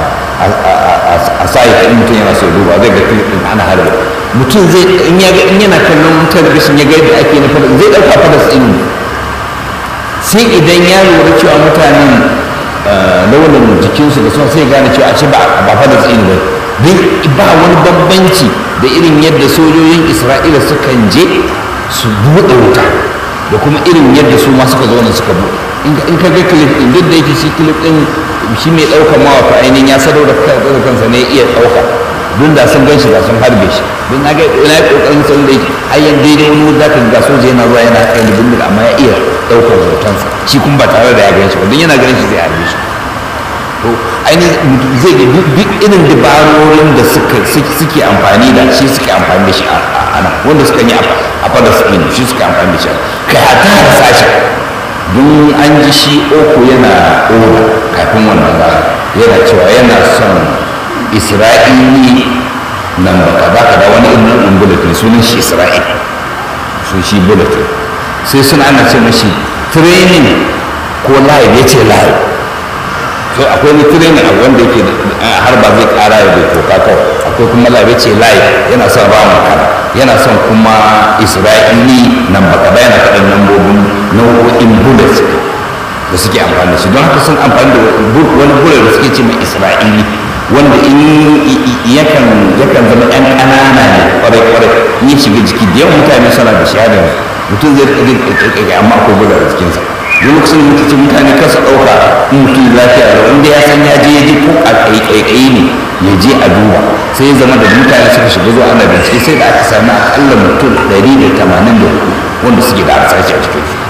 a sayi in mutum yana so duba zai ga clip din ana harbin mutum zai in ya ga in yana kallon talabishin ya ga yadda ake na fada zai ɗauka fada sunu sai idan ya lura cewa mutanen launin jikinsu da sun sai gane cewa a ce ba fa da tsini ba don ba wani bambanci da irin yadda sojojin isra'ila sukan je su buɗe wuta da kuma irin yadda su ma suka zauna suka buɗe in ka ga clip din duk da yake shi clip din shi mai ɗaukar mawafa ainihin ya sadau da kansa ne iya ɗauka don da sun ganshi da sun harbe shi don na ga ina yi ƙoƙarin sun da yake ayyan daidai wani wanda ka ga soja yana zuwa yana kai da bindiga amma ya iya ɗaukar hotonsa shi kuma ba tare da ya gan shi ba don yana ganin shi zai harbe shi to ainihin zai ga duk irin dabarorin da suke amfani da shi suke amfani da shi a ana wanda suka yi a fadar su ɗin shi suke amfani da shi kai hata harsashi don an ji shi oko yana oda kafin wannan rana yana cewa yana son isra'ili nan ba ka ba ka da wani irin nan bulletin sunan shi isra'il sun shi bulletin sai suna ana ce mashi training ko live ya ce live sai akwai ni training a wanda yake har ba zai kara ya bai toka kawai akwai kuma live ya ce live yana son ramu kana yana son kuma isra'ili nan ba kada yana kaɗan lambobin nau'o'in bullets da suke amfani da shi don haka sun amfani da wani bullet da suke ce mai isra'ili wanda in yakan yakan zama yan ƙanana ne kwarai kwarai in ya shiga jiki da yawan mutane suna da shahada mutum zai rika ƙirƙirƙirƙir amma akwai bullet a jikinsa duk lokacin da mutum mutane kasa ɗauka in mutum lafiya da inda ya san ya je ya ji ko a ƙaiƙaiƙayi ne ya je a duba sai ya zama da mutane suka shiga zuwa ana bincike sai da aka sami akalla mutum ɗari da tamanin da hudu wanda suke da harsashi a cikin su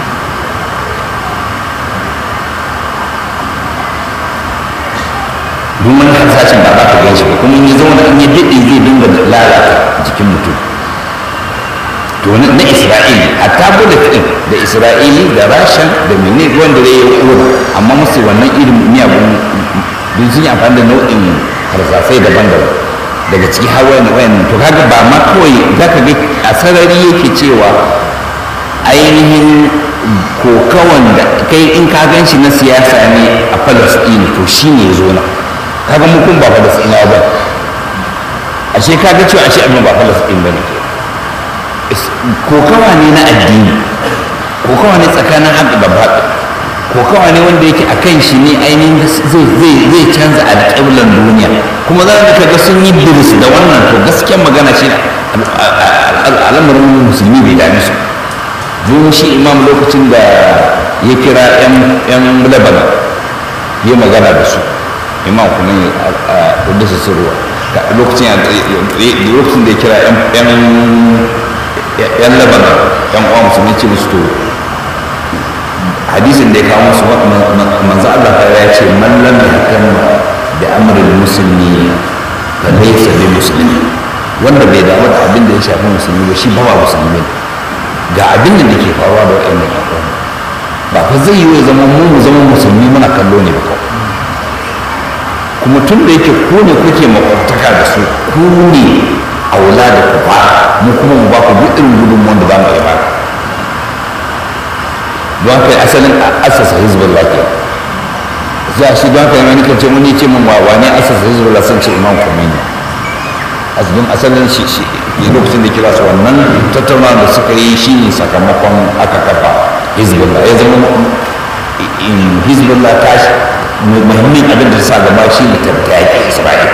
duk wani harsashin ba za ka gan shi ba kuma in ya zauna in ya daɗe zai dinga lalata jikin mutum to na isra'ili hatta bullet din da isra'ili da rasha da mene wanda zai yi koda amma musu wannan irin miyagun don sun yi amfani da nau'in harsasai daban-daban daga ciki har wayan wayan to kaga ba ma kawai za ka ga a sarari yake cewa ainihin kokawan da kai in ka gan shi na siyasa ne a palestine to shi ne ya zo na kaga mu kun ba palestine ba ashe kaga cewa ashe abin ba palestine ba ne kokawa ne na addini kokawa ne tsakanin haɗu da baɗi kokawa ne wanda yake a kan shi ne ainihin zai canza alƙiblar duniya kuma za ka ga sun yi biris da wannan to gaskiyar magana shi al'amarin musulmi bai dame su don shi imam lokacin da ya kira 'yan lebanon ya magana da su imam kuma a kudus sirruwa lokacin da ya kira 'yan yan labanan yan uwa musulmi ce musu to hadisin da ya kawo musu manzo Allah ta ya ce man lam yahkam da amrul muslimi fa laysa bi muslimi wanda bai damu da abin da ya shafi musulmi ba shi ba ba musulmi ga abin da ke faruwa da wa'annan yan ba fa zai yi wa zama mu mu zama musulmi muna kallo ne ba kawai kuma tun da yake ku ne kuke makwabtaka da su ku ne aula da ku fara mu kuma mu ba ku duk irin gudunmuwan da za mu iya baka don haka asalin asasa hizbullah ke za shi don haka yana nake ce mun ce mun wawa ne asasa hizbullah sun ce imam khomeini asalin asalin shi shi lokacin da kira su wannan tattaunawa da suka yi shi ne sakamakon aka kafa hizbullah ya zama in hizbullah ta shi muhimmin abin da sa gaba shi ne ta yaƙi isra'ila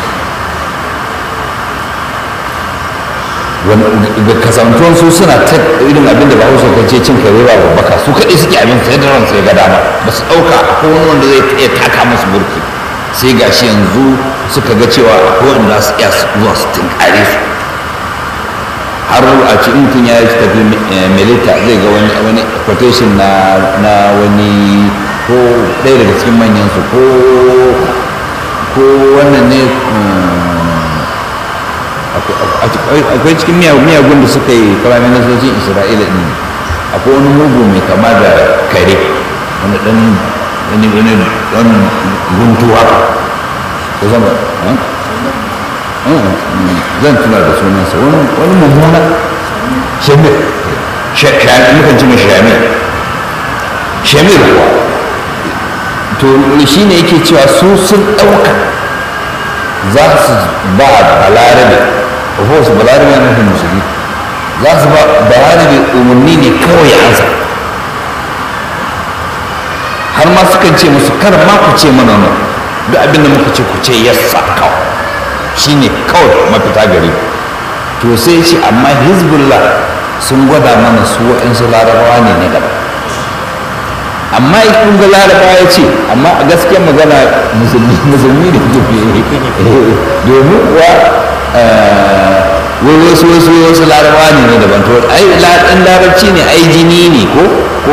da kasantuwan su suna ta irin abin da bahaushe kan ce cin kare ba babbaka su kaɗai suke abin sai da ransu ya ga dama ba su ɗauka akwai wani wanda zai iya taka musu burki sai ga shi yanzu suka ga cewa akwai wanda su iya zuwa su tunkare su har a ci mutum ya yi tafi milita zai ga wani wani quotation na na wani ko ɗaya daga cikin manyan su ko ko wannan ne akwai cikin miyagun da suka yi firaministocin isra'ila ɗin akwai wani mugu mai kama da kare wani ɗan wani wani ɗan guntu haka ko zama zan tuna da sunansa wani mummuna shamir mukan ci mashi shamir shamir kuwa to shi ne yake cewa su sun ɗauka za su ba balarabe ko su balarabe na nufin musulmi za su ba balarabe umarni ne kawai ya ansa har ma sukan ce musu kar ma ku ce mana nan duk abin da muka ce ku ce yassa kawai shi ne kawai mafita gari to sai ce amma hezbollah sun gwada mana su waɗansu larabawa ne na gaba amma kun ga larabawa ya ce amma a gaskiyar magana musulmi musulmi da ke domin kuwa wai wasu wasu wasu larabawa ne na daban to ai ɗan larabci ne ai jini ne ko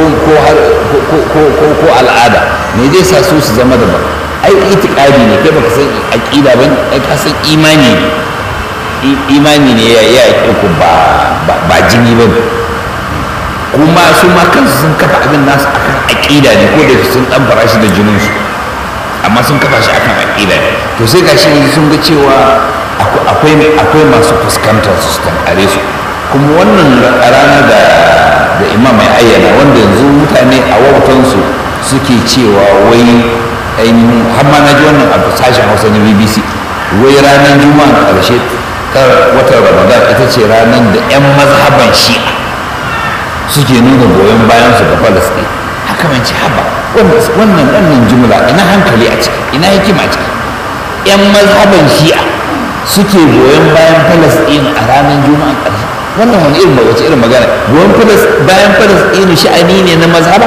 ko al'ada me zai sa su su zama daban ai itikadi ne kai baka san aqida ba ai ka san imani ne imani ne ya ya ku ba ba jini ba kuma su ma kansu sun kafa abin nasu akan aqida ne ko da sun dan fara shi da jinin su amma sun kafa shi akan aqida ne to sai gashi yanzu sun ga cewa akwai akwai masu fuskantar su tankare su kuma wannan rana da da imam ya ayyana wanda yanzu mutane a wautansu suke cewa wai ainihin har ma na ji wannan a sashen hausa na bbc wai ranar juma'a karshe watan ramadan ita ce ranar da 'yan mazhaban shi'a suke nuna goyon bayan su ga falasɗin haka man ci haba wannan wannan jumla ina hankali a ciki ina hikima a ciki 'yan mazhaban shi'a suke goyon bayan falasɗin a ranar juma'a karshe wannan wani irin wace irin magana goyon bayan falasɗin sha'ani ne na mazhaba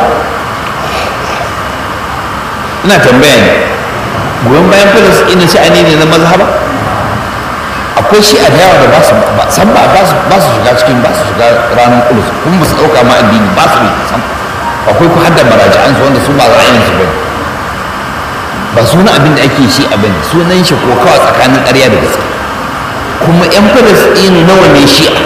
ina tambaya ne goyon bayan filis ina sha'ani ne na mazhaba akwai shi a yawa da ba su san ba ba su shiga cikin ba su shiga ranar kulus kuma ba su ɗauka ma addini ba su yi san akwai ku hadda maraji'an su wanda su ba ra'ayin su bane ba suna abin da ake shi a bane sunan shi ko kawai tsakanin ƙarya da gaske kuma yan filis ina nawa ne shi'a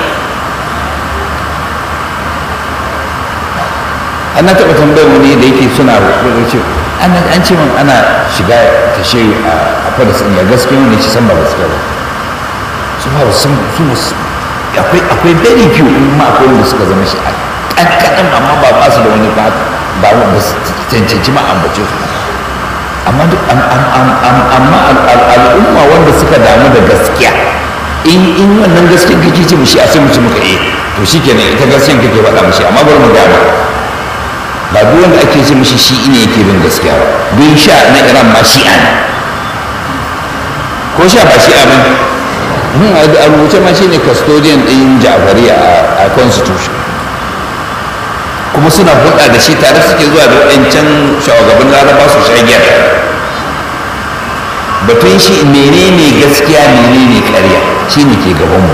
ana taɓa tambayar wani da yake suna rubuce an ce min ana shiga ta shi a fadasin ya gaske wani ci san ba gaske ba su ba sun su akwai akwai very few in ma akwai wanda suka zama shi a ƙanƙanin amma ba ba su da wani ba ba ba su cancanci ma ambace su amma duk amma al'umma wanda suka damu da gaskiya in in wannan gaskiyan kake ce mushi a sai mu ci muka eh to shikenan ita gaskiyan kake faɗa mushi amma bari mu gaba ba duk wanda ake ce mishi shi ne yake bin gaskiya ba bin sha na iran ma shi'a ne ko sha ba shi'a ba ne a rubuce ma shi ne custodian ɗin ja'fari a constitution kuma suna hulɗa da shi tare suke zuwa da waɗancan shawagaban laraba su sha giya batun shi menene gaskiya menene ƙarya shi ne ke gabanmu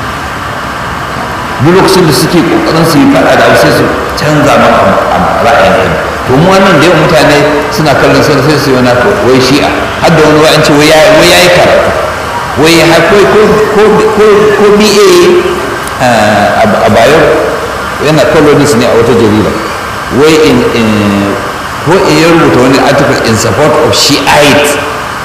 duk lokacin da suke kokarin su yi fada da sai su canza maka ra'ayin kai to mu wannan da yawan mutane suna kallon sai sai su yana to wai shi'a har da wani wa'anci wai ya wai yayi karatu wai har ko ko ko ko ko BA a bayo yana columnist ne a wata jarida wai in ko in ya rubuta wani article in support of shiite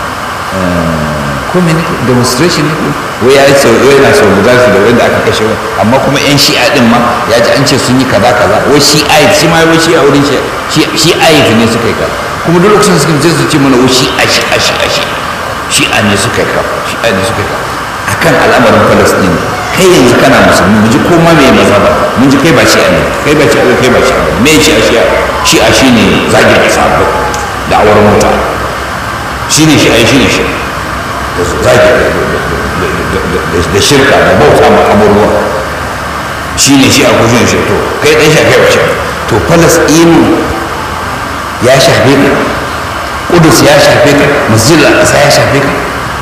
ko me ne demonstration ne wai ya ce wai na so guda da wanda aka kashe wai amma kuma yan shi'a din ma ya ji an ce sun yi kaza kaza wai shi'a shi ma wai shi'a wurin shi shi'a ne suka yi kaza kuma duk lokacin suka je su ce mana wushi a shi a shi a shi shi a ne suka yi shi a ne suka yi akan al'amarin palestine kai yanzu kana musulmi mu ji ko ma me maza ba mun ji kai ba shi a ne kai ba shi a kai ba shi a me shi a shi a shi a shi ne zagin sabu da auren mota shi ne shi a shi ne shi da zagi da shirka da bauta ma abubuwa shi ne shi a kushin shi to kai ɗan shafe wa shi to falasɗinu ya shafe ka ƙudus ya shafe ka masjid al-aqsa ya shafe ka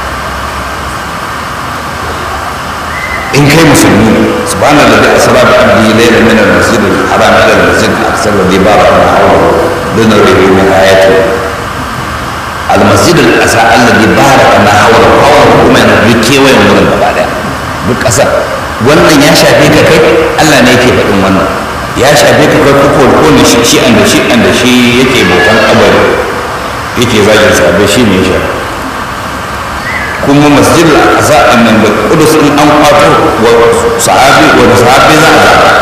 in kai musulmi subhana alladhi asra bi abdihi laylan min al-masjid al-haram ila al-masjid al-aqsa alladhi barakna hawlahu linurihi min ayatihi al-masjid al-aqsa alladhi barakna hawlahu hawlahu kuma yana duk kewayen wurin gaba daya duk ƙasar wannan ya shafe ka kai Allah ne yake faɗin wannan ya shafe ka kai kuko ko ne shi shi an da shi an da shi yake bautan kabari yake zagin sabai shi ne ya shafe kuma masjid al-aqsa annan da kudus in an kwato wa sahabi wa sahabi za a zaba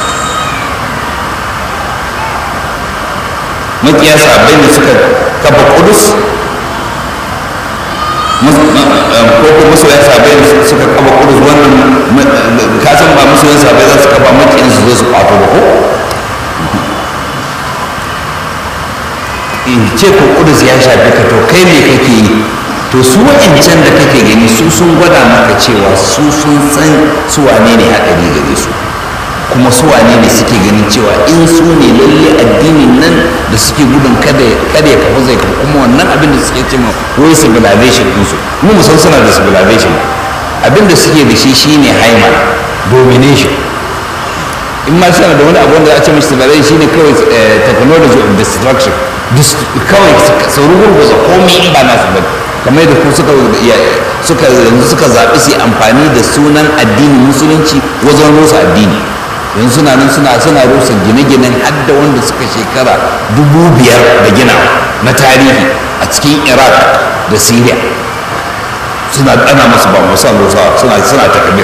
makiya sahabbai ne suka kafa kudus ko ko masoyan sahabbai ne suka kafa kudus wannan ka san ba masoyan sahabbai za su kafa makiyan su zo su kwato ba ko in ce ko kudus ya shafi ka to kai me kake yi to su wa'ancan da kake gani su sun gwada maka cewa su sun san su wane ne haɗari gare su kuma su wane ne suke ganin cewa in su ne lalle addinin nan da suke gudun kada kada ya kafa zai kafa kuma wannan abin da suke cewa wai civilization din su mu musan suna da civilization abin da suke da shi shine haima domination in ma suna da wani abu wanda a ce mishi civilization shine kawai technology of destruction kawai su rugurguza komai in ba nasu bane kamar da ku suka suka yanzu suka zaɓi su amfani da sunan addinin musulunci wajen rusa addini yanzu suna nan suna suna rusa gine-ginen hadda wanda suka shekara dubu biyar da gina na tarihi a cikin iraq da syria suna ɗana masu ba musa rusa suna suna takabir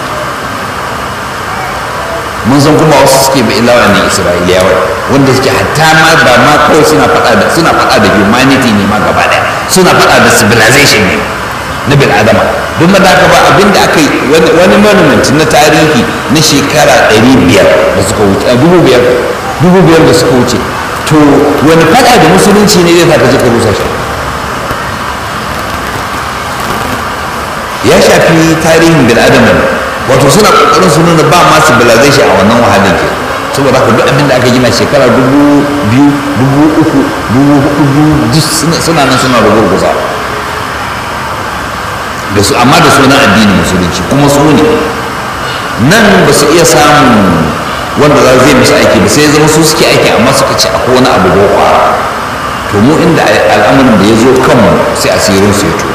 mun san kuma wasu suke bi ilawa ne isra'iliyawa wanda suke hatta ma ba ma kawai suna faɗa da suna faɗa da humanity ne ma gaba ɗaya suna faɗa da civilization ne na bil adama don da haka ba abinda aka yi wani monument na tarihi na shekara ɗari biyar da suka wuce a dubu biyar dubu biyar da suka wuce to wani faɗa da musulunci ne zai sa ka je ka rusa shi ya shafi tarihin bil adama ne wato suna kokarin su nuna ba ma civilization a wannan wahalin ke saboda haka duk abin da aka gina shekara dubu biyu dubu uku dubu hudu duk suna nan suna rugurguza da su amma da sunan addinin musulunci kuma su ne nan ba su iya samun wanda za zai musu aiki ba sai zama su suke aiki amma suka ce akwai wani abu boko to mu inda al'amarin da ya zo kanmu sai asirin su ya to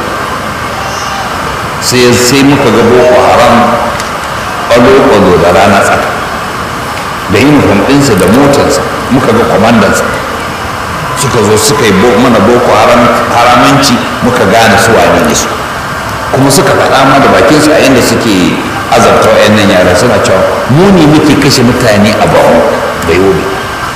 sai sai muka ga boko haram ƙwalo-ƙwalo da rana tsaka da uniform ɗinsa da motarsa muka ga kwamandansa suka zo suka yi mana boko haramanci muka gane su wane ne su kuma suka faɗa ma da bakinsu a yadda suke azabta wayannan yara suna cewa mu ne muke kashe mutane a bahu da yobe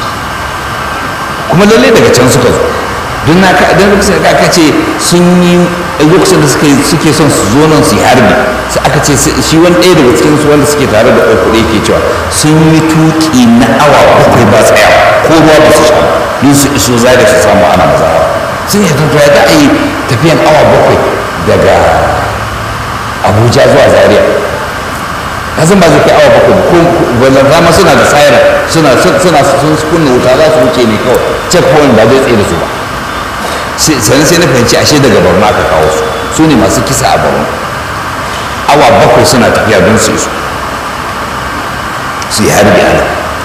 kuma lallai daga can suka zo don na ka don lokacin da aka ce sun yi lokacin da suke son su zo nan su yi harbi sai aka ce shi wani ɗaya daga cikin su wanda suke tare da ɗauku ɗaya ke cewa sun yi tuƙi na awa bakwai ba tsayawa ko ruwa ba su sha don su iso zare su samu ana mazawa sun yi tafiya da a yi tafiyan awa bakwai daga abuja zuwa zaria kasan ba zai kai awa bakwai ko balantama suna da siren suna suna sun kunna wuta za su wuce ne kawai checkpoint ba zai tsaye da su ba sannan sai na fahimci ashe daga borno aka kawo su su ne masu kisa a borno awa bakwai suna tafiya don su isu su yi harbi ana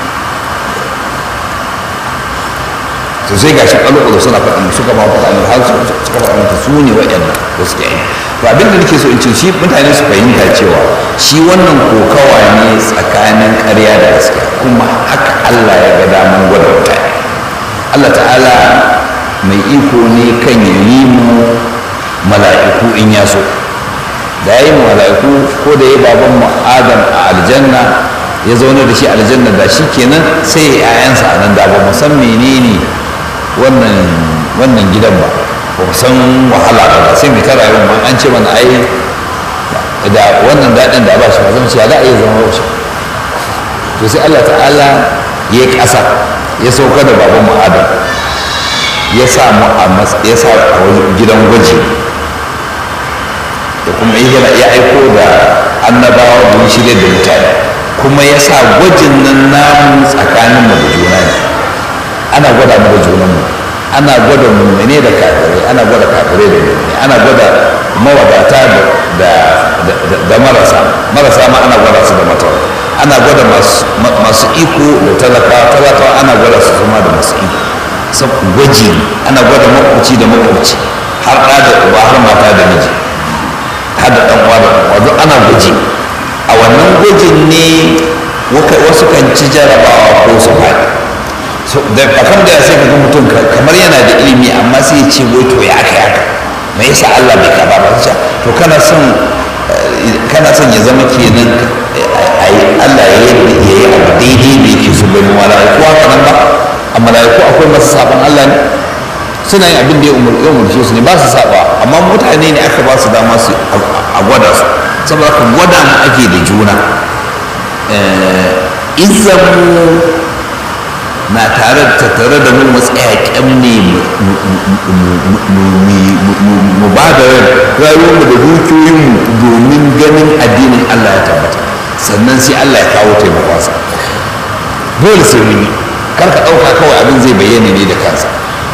to sai gashi kwallo suna faɗin suka ba faɗa ne har suka faɗa mata su ne waɗannan da suke yi to abin da nake so in ce shi mutane su fahimta cewa shi wannan kokawa ne tsakanin ƙarya da gaskiya kuma haka Allah ya ga daman gwada mutane Allah ta'ala mai iko ne kan ya yi mu mala'iku in ya so da ya yi mu mala'iku ko da ya baban mu adam a aljanna ya zaune da shi aljanna da shi kenan sai ya yayansa a nan da ba mu san menene wannan wannan gidan ba ba mu san wahala ba sai mu ta rayuwa ma an ce mana ai da wannan daɗin da ba shi ba zan ce ya za a iya zama wasu to sai Allah ta'ala ya yi ƙasa ya sauka da baban mu Adam ya sa mu a ya sa a wani gidan gwaji da kuma ya aiko da annabawa don shirya da mutane kuma ya sa gwajin nan namu tsakanin mu da juna ne ana gwada mu da junanmu ana gwada mummune da kafirai ana gwada kafirai da mummune ana gwada mawadata da marasa marasa ma ana gwada su da matawa ana gwada masu iko da talakawa talakawa ana gwada su zama da masu iko sab gwaji ana gwada makwabci da makwabci har ɗa da uba har mata da miji har da ɗan uwa da uwa duk ana gwaji a wannan gwajin ne wasu kan ci jarabawa ko su faɗi da akan da sai ka ga mutum kamar yana da ilimi amma sai ya ce wai to ya aka yaka me yasa Allah bai kaba ba sai to kana son kana son ya zama kenan ai Allah ya yi ya yi abu daidai da yake so bai malaiku haka nan ba a malaiku akwai masu saban Allah ne suna yin abin da ya umurce su ne ba su saba amma mutane ne aka ba su dama su a gwada su saboda ka gwada mu ake da juna izan na tare tattare da mu matsaya kyamne mu ba da rayuwarmu da dukiyoyinmu domin ganin addinin Allah ya tabbata sannan sai Allah ya kawo taimakonsa dole sai mun yi kar ka ɗauka kawai abin zai bayyana ne da kansa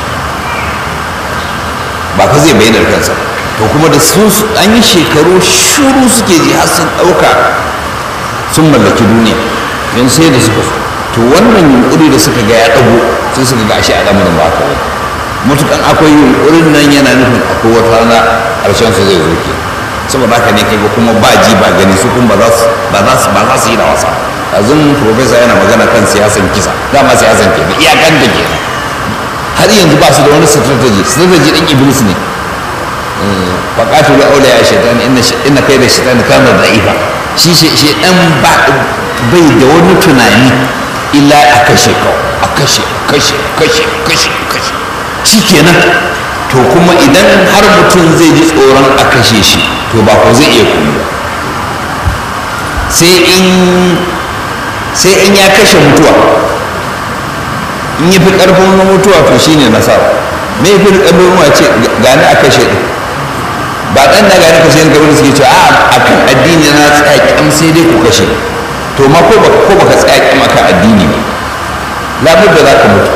ba ka zai bayyana da kansa to kuma da sun an yi shekaru shuru suke ji har sun ɗauka sun mallaki duniya yanzu sai da suka so to wannan yunkuri da suka ga ya ɗago sai suka ga ashe al'amarin ba haka bane mutukan akwai yunkurin nan yana nufin akwai wata rana ƙarshen su zai zo ke saboda haka ne kaga kuma ba ji ba gani su kuma ba za su ba za su ba za su yi da wasa azun profesa yana magana kan siyasan kisa dama siyasan kenan iyakan da kenan har yanzu ba su da wani strategy strategy din iblis ne faqatu bi awliya shaytan inna inna kayda shaytan kana da'ifa shi shaytan ba bai da wani tunani illa a kashe ka a kashe kashe kashe kashe kashe shi kenan to kuma idan har mutum zai ji tsoron a kashe shi to ba ko zai iya kuma ba sai in sai in ya kashe mutuwa in ya fi ƙarfin mutuwa to shine nasara me fi ƙarfin mutuwa ce gani a kashe ɗin ba ɗan na gani kashe ɗin kamar suke cewa a kan addini na tsaya kyam sai dai ku kashe to ma ko baka ko baka tsaya kyam akan addini ne labudda za ka mutu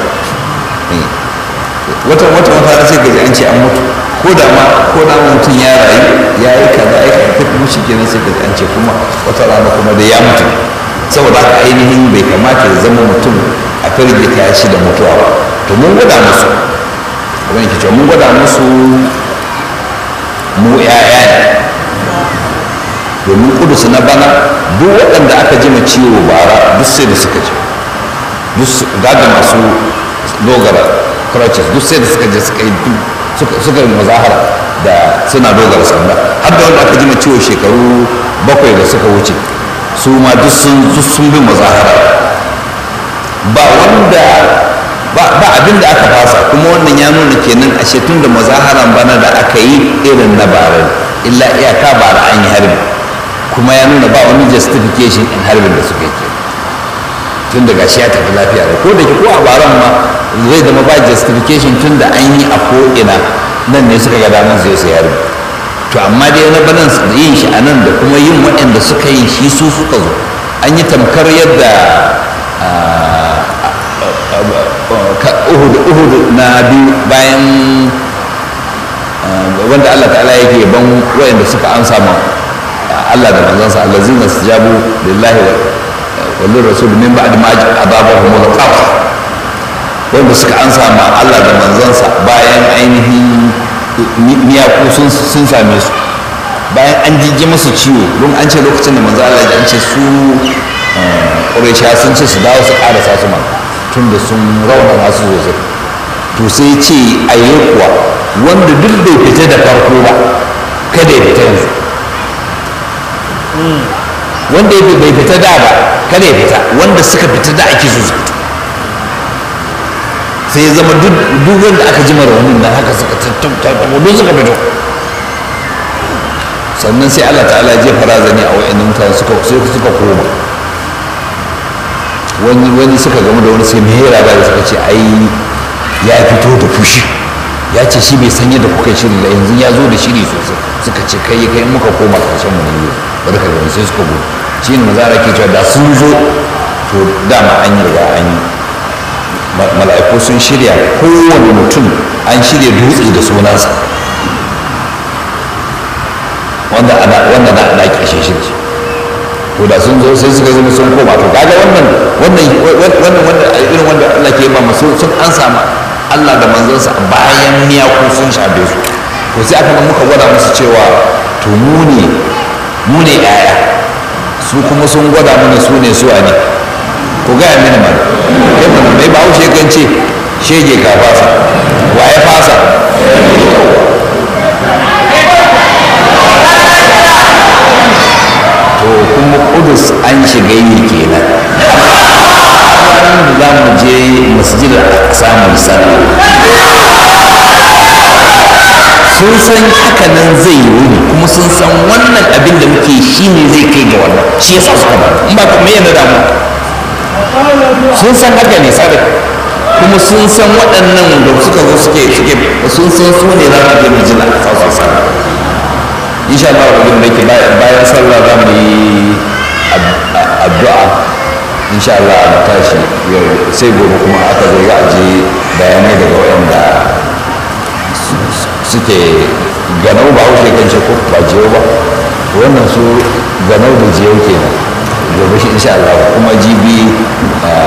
wata wata wata sai gaji an ce an mutu ko da ma ko da mutum ya rayu ya yi kaza ya kaza kuma shi kenan sai gaji an ce kuma wata rana kuma da ya mutu saboda haka ainihin bai kamata ya zama mutum a firgita shi da mutuwa ba to mun gwada musu abin ke cewa mun gwada musu mu yaya ne domin kudus na bana duk waɗanda aka ji ciwo bara duk sai da suka ji duk gaga masu dogara crutches duk sai da suka je suka yi suka yi mazahara da suna dogara sanda har da wanda aka ji ciwo shekaru bakwai da suka wuce su ma duk sun bi mazahara ba wanda ba abin da aka fasa kuma wannan ya nuna kenan a tun da mazaharan bana da aka yi irin na bara illa iyaka bara an yi harbi kuma ya nuna ba wani justification in harbin da suka yi tun daga shi ya tafi lafiya da ko da ke ko a baran ma zai zama ba justification tun da an yi a ko'ina nan ne suka ga damar zai su harbi to amma dai na banan yin shi a nan da kuma yin waɗanda suka yi shi su suka zo an yi tamkar yadda uhud uhud na biyu bayan wanda Allah ta'ala yake ban waɗanda suka ansa ma Allah da manzansa allazina sujabu lillahi wa lil rasul min ba'd ma adabahum al-qaf wanda suka ansa ma Allah da manzansa bayan ainihin miyaku sun sun same su bayan an jijji musu ciwo don an ce lokacin da manzo Allah ya ce su Quraysha sun ce su dawo su karasa su ma tun da sun raunana su sosai to sai ce ayi kuwa wanda duk bai fita da farko ba kada ya fita yanzu wanda bai fita da ba kada ya fita wanda suka fita da ake so su fita sai ya zama duk duk wanda aka ji raunin nan haka suka tattabo duk suka fito sannan sai Allah ta'ala ya jefa razani a wa'annan mutane suka sai suka koma wani wani suka gamu da wani sai mai hera da suka ce ai ya fito da fushi ya ce shi bai san yadda kuka shiri da yanzu ya zo da shiri sosai suka ce kai kai muka koma karshen mu ne bari ka gani sai suka gudu shi ne mazara ke cewa da sun zo to dama an yi riga an yi mala'iku sun shirya kowane mutum an shirya dutse da sunansa wanda ana wanda na ana kashe shi to da sun zo sai suka zama sun koma to kaga wannan wannan wannan wanda irin wanda Allah ke ba masu sun an samu Allah da manzonsa bayan miyaku sun shafe su to sai aka muka gwada musu cewa to mu ne mu ne yaya su kuma sun gwada mana su ne su ne ku gaya mini mana kai mana mai ba haushe kan ce shege ka fasa wa ya fasa to kuma kudus an shiga yi kenan za mu je masjidar samun sallah sun san haka nan zai yi wuni kuma sun san wannan abin da muke shi ne zai kai ga wannan shi yasa suka ba in ba kuma yana damu sun san haka ne sabi kuma sun san waɗannan da suka zo suke suke sun san su ne za mu je mu ji na sauran sallah insha Allah abin da ke bayan sallah za mu yi addu'a insha Allah a tashi sai gobe kuma aka zo za a je bayanai daga waɗanda suke ganau ba haushe kan ce ko ba jiyo ba wannan su ganau da jiyo kenan gobe shi insha Allah kuma jibi